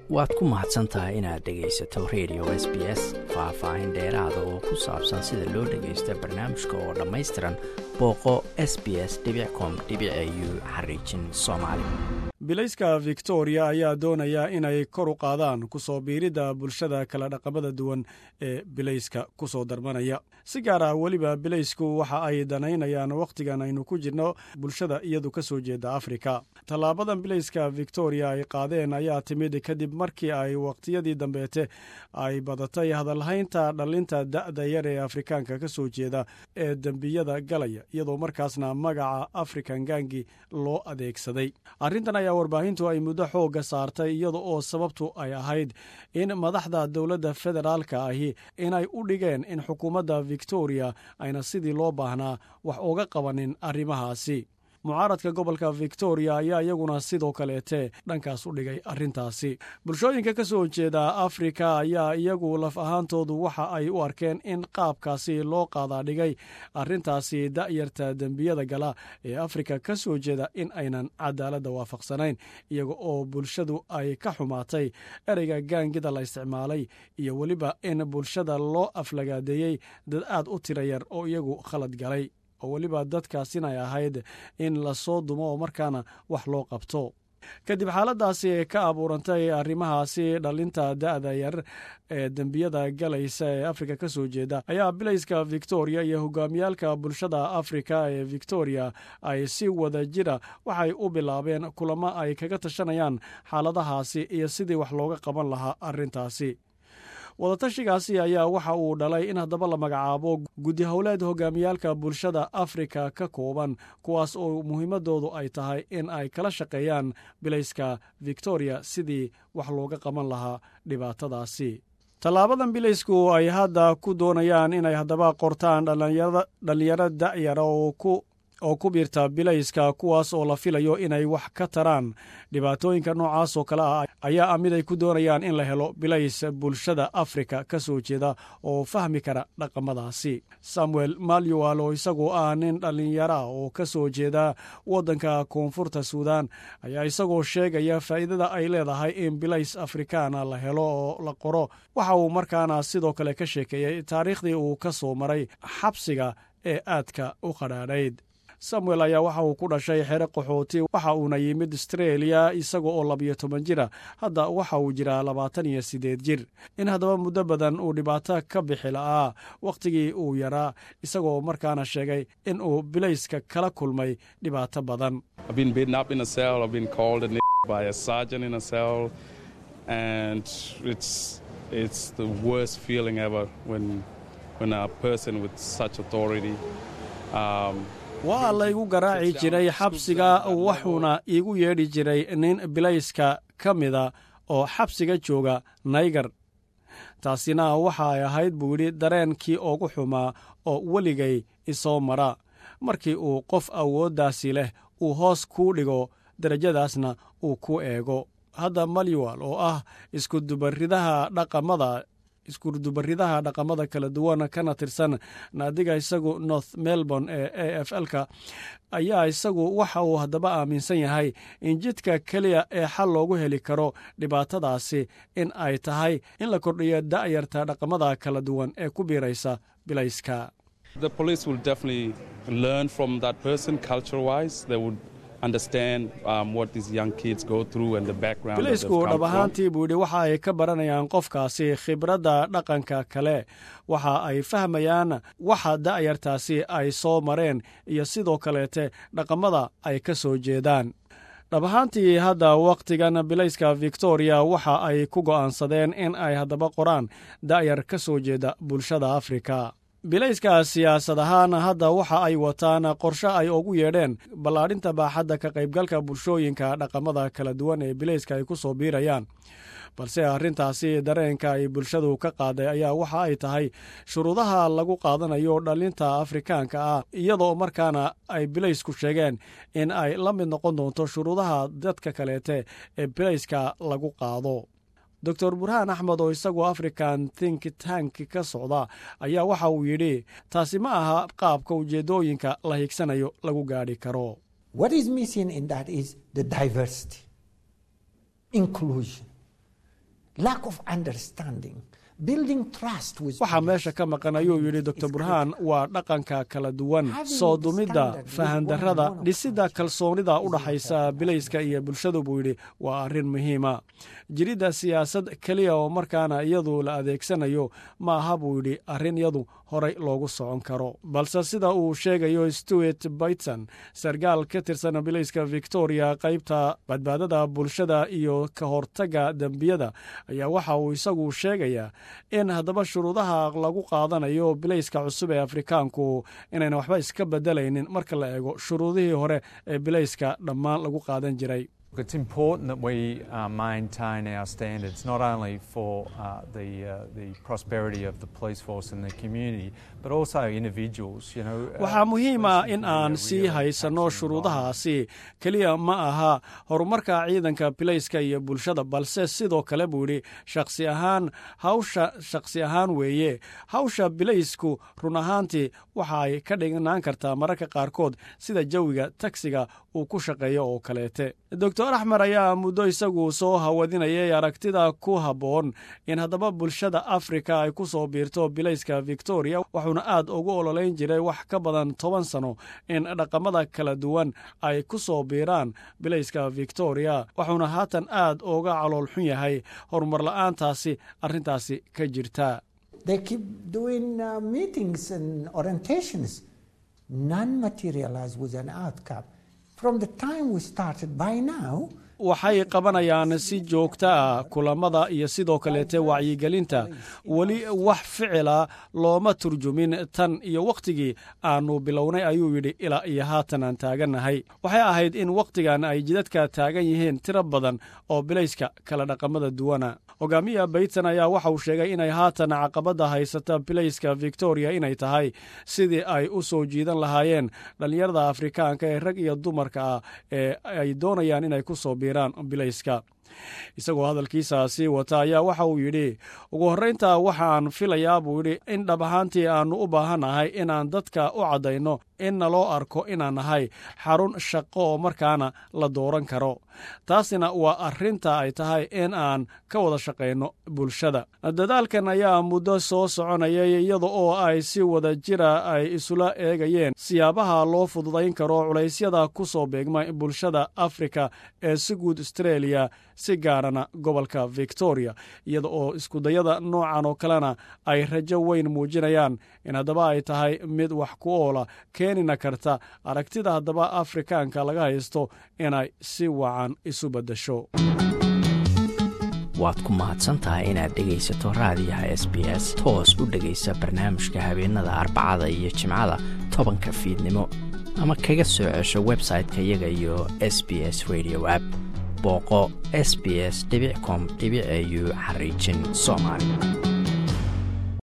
waad ku mahadsan tahay inaad dhegaysato radio s b s faah-faahin dheeraada oo ku saabsan sida loo dhagaysto barnaamijka oo dhammaystiran booqo s b s com u xariijin soomaali bilayska victoria ayaa doonaya inay kor u qaadaan kusoo biiridda bulshada kala dhaqamada duwan ee bilayska ku soo darmanaya si gaar ah weliba bilaysku waxa ay danaynayaan wakhtigan aynu ku jirno bulshada iyadu ka soo jeeda afrika tallaabadan bilayska victoria ay qaadeen ayaa timid kadib markii ay wakhtiyadii dambeete ay badatay hadalhaynta dhallinta da'da yar ee afrikaanka ka soo jeeda ee dembiyada galaya iyadoo markaasna magaca african gangi loo adeegsaday arrintan ayaa warbaahintu ay muddo xoogga saartay iyada oo sababtu ay ahayd in madaxda dowladda federaalka ahi inay u dhigeen in xukuumadda victoria ayna sidii loo baahnaa wax uga qabanin arrimahaasi mucaaradka gobolka victoria ayaa iyaguna sidoo kaleete dhankaas u dhigay arrintaasi bulshooyinka ka soo jeeda afrika ayaa iyagu laf ahaantoodu waxa ay u arkeen in qaabkaasi loo qaadaa dhigay arrintaasi da'yarta dembiyada gala ee afrika ka soo jeeda in aynan cadaaladda waafaqsanayn iyaga oo bulshadu ay ka xumaatay ereyga gaangida la isticmaalay iyo weliba in bulshada loo aflagaadeeyey dad aad u tira yar oo iyagu khalad galay oo weliba dadkaasinay ahayd in lasoo dumo oo markaana wax loo qabto kadib xaaladaasi ka abuurantay arrimahaasi dhalinta da'da yar ee dembiyada galaysa ee afrika ka soo jeeda ayaa bilayska victoria iyo hogaamiyaalka bulshada afrika ee victoria ay si wada jira waxay u bilaabeen kulamo ay kaga tashanayaan xaaladahaasi iyo sidii wax looga qaban lahaa arrintaasi wadatashigaasi ayaa waxa uu dhalay in haddaba la magacaabo guddi howleed hogaamiyaalka bulshada afrika ka kooban kuwaas oo muhiimadoodu ay tahay in ay kala shaqeeyaan bilayska victoria sidii wax looga qaban lahaa dhibaatadaasi tallaabadan bilaysku ay hadda ku doonayaan inay haddaba qortaan dhallinyaro da'yara oo ku oo ku biirta bilayska kuwaas oo la filayo inay wax ka taraan dhibaatooyinka noocaas oo kale ah ayaa ah mid ay ku doonayaan in la helo bilays bulshada afrika ka soo jeeda oo fahmi kara dhaqamadaasi samuel malyual oo isagu ah nin dhallinyara oo ka soo jeeda waddanka koonfurta suudan ayaa isagoo sheegaya faa'iidada ay leedahay in bilays afrikaana la helo oo la qoro waxa uu markaana sidoo kale ka sheekeeyey taariikhdii uu ka soo maray xabsiga ee aadka u qadhaadhayd samuel ayaa waxa uu ku dhashay xere qaxooti waxa uuna yimid astreeliya isaga oo labiyo toban jira hadda waxa uu jiraa labaatan iyo siddeed jir in haddaba muddo badan uu dhibaato ka bixi la'aa wakhtigii uu yaraa isagoo markaana sheegay in uu bilayska kala kulmay dhibaato badan waa laygu garaaci jiray xabsiga wuxuuna iigu yeedhi jiray nin bilayska ka mida oo xabsiga jooga naygar taasina waxa ay ahayd buu yidhi dareenkii ugu xumaa oo weligay isoo mara markii uu qof awooddaasi leh uu hoos kuu dhigo derajadaasna uu ku eego hadda malyual oo ah iskudubaridaha dhaqamada iskudubaridaha dhaqamada kala duwan kana tirsan naadiga isagu north melbourne ee a f l-ka ayaa isagu waxa uu haddaba aaminsan yahay in jidka keliya ee xal loogu heli karo dhibaatadaasi in ay tahay in la kordhiyo da'yarta dhaqamada kala duwan ee ku biiraysa bilayska bilaysku dhab ahaantii buu yidhi waxa ay ka baranayaan qofkaasi khibradda dhaqanka kale waxa ay fahmayaan waxa da'yartaasi ay soo mareen iyo sidoo kaleete dhaqamada ay ka soo jeedaan dhab ahaantii hadda wakhtigan bilayska victoria waxa ay ku go'aansadeen in ay haddaba qoraan da'yar ka soo jeeda bulshada afrika bilayska siyaasad ahaan hadda waxa ay wataan qorshe ay ugu yeedheen ballaadhinta baaxadda ka qaybgalka bulshooyinka dhaqamada kala duwan ee bilayska ay ku soo biirayaan balse arrintaasi dareenka ay bulshadu ka qaaday ayaa waxa ay tahay shuruudaha lagu qaadanayo dhallinta afrikaanka ah iyadoo markaana ay bilaysku sheegeen in ay la mid noqon doonto shuruudaha dadka kaleete ee bilayska lagu qaado doctor burhaan axmed oo isagoo african think tank ka socda ayaa waxa uu yidhi taasi ma aha qaabka ujeeddooyinka la higsanayo lagu gaadhi karo waxaa meesha ka maqan ayuu yidhi doctor burhaan waa dhaqanka kala duwan soo dumidda fahandarrada dhisidda kalsoonida u dhaxaysa bilayska iyo bulshadu buu yidhi waa arrin muhiima jiridda siyaasad keliya oo markaana iyadu la adeegsanayo ma aha buu yidhi arrin iyadu horay loogu socon karo balse sida uu sheegayo stewart bayton sarkaal ka tirsan bilayska victoria qaybta badbaadada bulshada iyo ka hortagga dembiyada ayaa waxa uu isagu sheegayaa in haddaba shuruudaha lagu qaadanayo bilayska cusub ee afrikaanku inayna waxba iska bedelaynin marka la eego shuruudihii hore ee bilayska dhammaan lagu qaadan jiray It's important that we uh, maintain our standards, not only for uh, the, uh, the prosperity of the police force and the community, but also individuals. You know, waxaa muhiim ah in aan sii haysanno shuruudahaasi keliya ma aha horumarka ciidanka bilayska iyo bulshada balse sidoo kale buu yidhi shakhsi ahaan hawsha shakhsi ahaan weeye hawsha bilaysku run ahaantii waxa ay ka dhignaan kartaa mararka qaarkood sida jawiga tagsiga uu ku shaqeeyo oo kaleete doctor axmer ayaa muddo isagu soo hawadinayay aragtida ku habboon in haddaba bulshada afrika ay ku soo biirto bilayska victoria wuxuuna aad ugu ololeyn jiray wax ka badan toban sano in dhaqamada kala duwan ay ku soo biiraan bilayska victoria wuxuuna haatan aad uga calool xun yahay horumar la'aantaasi arrintaasi ka jirta waxay qabanayaan si joogta ah kulamada iyo sidoo kaleete wacyigelinta weli wax ficila looma turjumin tan iyo wakhtigii aanu bilownay ayuu yidhi ilaa iyo haatan aan taagannahay waxay ahayd in wakhtigan ay jidadka taagan yihiin tiro badan oo bilayska kala dhaqamada duwana hogaamiya bayton ayaa waxa uu sheegay inay haatan caqabadda haysata bilayska victoria inay tahay sidii ay u soo jiidan lahaayeen dhallinyarada afrikaanka ee rag iyo dumarka ah ee ay doonayaan inay ku soo biiraan bilayska isagoo hadalkiisa sii wata ayaa waxa uu yidhi ugu horraynta waxaan filayaa buu yidhi in dhab ahaantii aannu u baahannahay inaan dadka u caddayno in naloo arko inaan nahay xarun shaqo oo markaana la dooran karo taasina waa arrinta ay tahay in aan ka wada shaqayno bulshada dadaalkan ayaa muddo soo soconayay iyada oo ay si wada jira ay isula eegayeen siyaabaha loo fududayn karo culaysyada ku soo beegma bulshada afrika ee si guud astreeliya si gaarana gobolka victoria iyada oo iskudayada noocan oo kalena ay rajo weyn muujinayaan in haddaba ay tahay mid wax ku oola keenina karta aragtida haddaba afrikaanka laga haysto inay si wacan isu beddesho waad ku mahadsantahay inaad dhegaysato raadiyaha s b s toos u dhegaysa barnaamijka habeenada arbacada iyo jimcada tobanka fiidnimo ama kaga soo cesho website-ka iyaga iyo s b s radio app booqo s b s com au xariijin soomaali